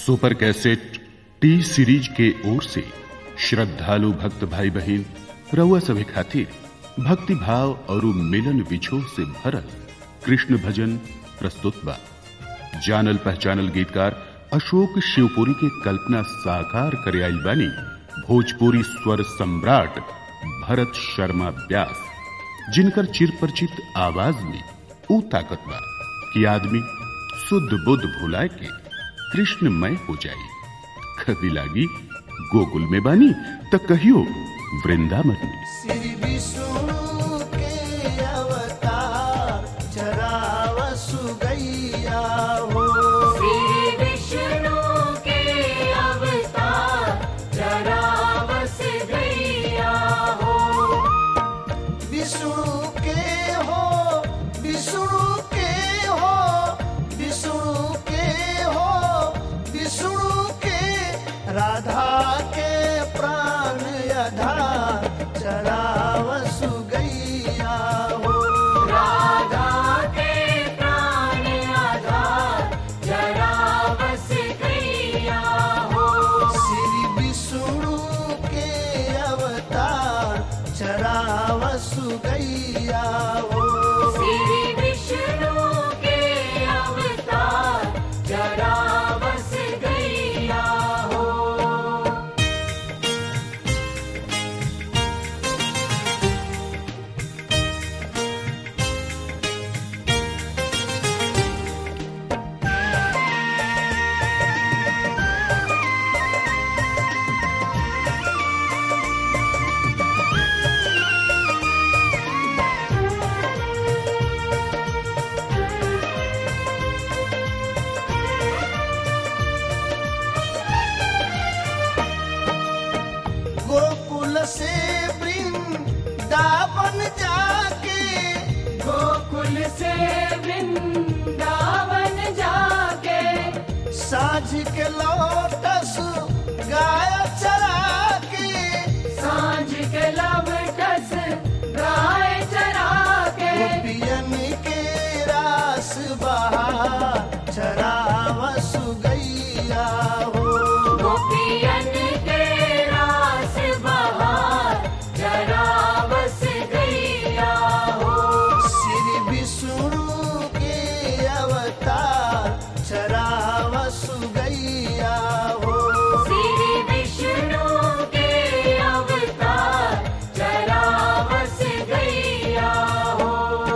super cassette T series के ओर से श्रद्धालु भक्त भाई बहन रउआ सभी खातिर भक्ति भाव और मिलन विछोह से भरल कृष्ण भजन प्रस्तुत बा जानल पहचानल गीतकार अशोक शिवपुरी के कल्पना साकार करे आइल बानी भोजपुरी स्वर सम्राट भरत शर्मा व्यास जिनकर चिरपरिचित आवाज में ऊ ताकत बा कि आदमी शुद्ध बुद्ध भुलाए के कृष्णमय हो जाए कभी लागी गोकुल में बानी त कहियो वृंदावन में श्री विष्णु के अवतार चरावसु गैया हो श्री विष्णु के अवतार जरावस गैया हो विष्णु के हो विष्णु के हो विष्णु के हो विष्णु के राधा के प्राण आधार चरावसु गैया हो राधा के प्राण आधार जरावस गैया हो श्री विष्णु के अवतार चरावसु गैया हो श्री विष्णु के अवतार जरावस गैया हो गोकुल से वृंदावन जाके गोकुल से वृंदावन जाके साझ के लोटस गाय चरा के सांझ के लवटस गाय चरा के गोपियन के रास बहार चरावसु गैया हो गोपियन के रास बहार जरावस गैया हो श्री विष्णु के अवतार चरावसु गैया हो श्री विष्णु के अवतार जरावस गैया हो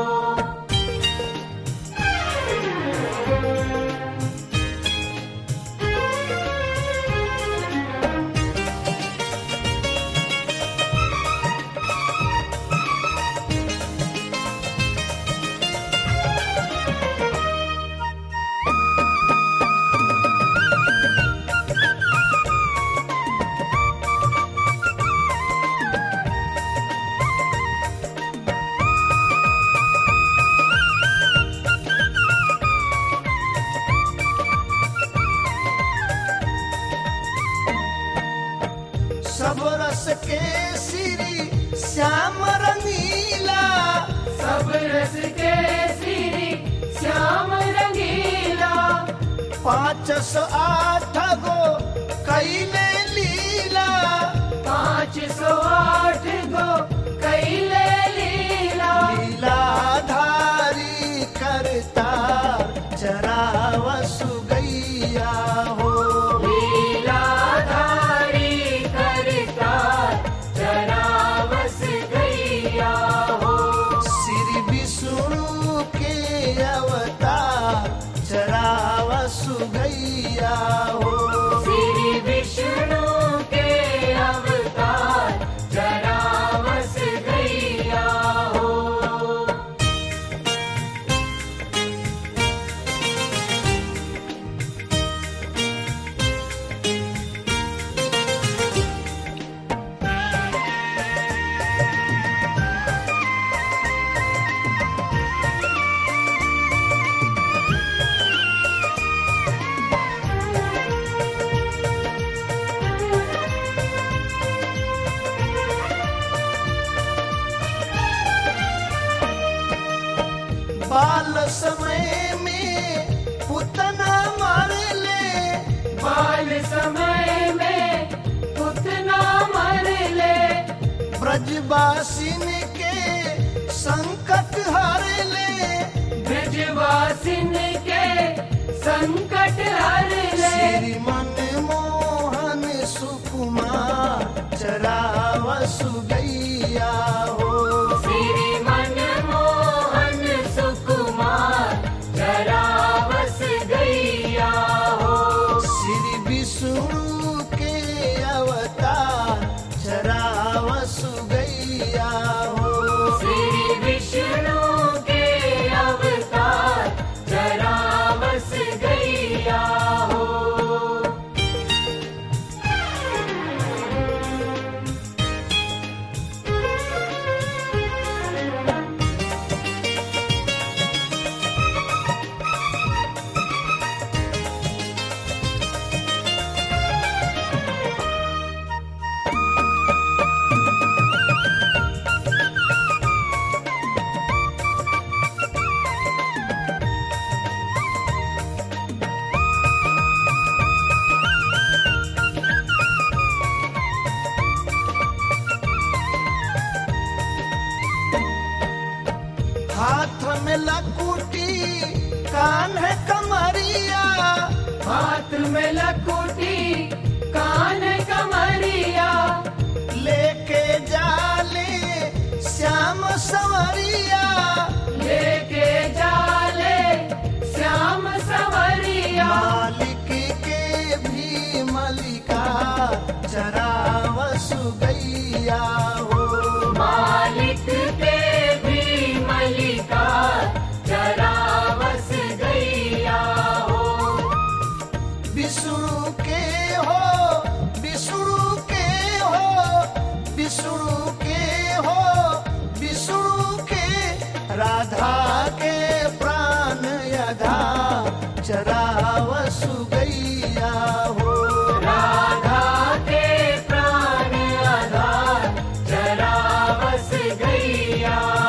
सब रस के श्री श्याम रंगीला सब रस के श्री श्याम रंगीला पाँच सौ आठ गो कैले लीला पाँच सौ आठ गो कैले लीला लीलाधारी करतार चरावसु गैया हो लीलाधारी करतार जरावस गैया हो श्री विष्णु के अवतार चरावसु गैया हो श्री विष्णु के अवतार जरावस गैया हो बाल समय में पुतना मार ले बाल समय में उतना मर ले ब्रजवासिन के संकट हर ले ब्रजवासिन के संकट हर ले श्री मनमोहन सुकुमार चरावसु गैया हो श्री मनमोहन सुकुमार जरावस गैया हो श्री विष्णु के अवतार चरावसु गैया हो श्री विष्णु के अवतार जरावस गैया हो हाथ में लकुटी कान है कमरिया हाथ में लकुटी कान कमरिया लेके जाले श्याम सवरिया लेके जाले श्याम सवरिया मालिक के भी मलिका चरावसु गैया हो मालिक के भी मलिका जरावस गैया हो विष्णु के हो विष्णु के हो विष्णु के हो विष्णु के राधा के प्राण यधा चरावसु गैया हो राधा के प्राण आधार जरावस गैया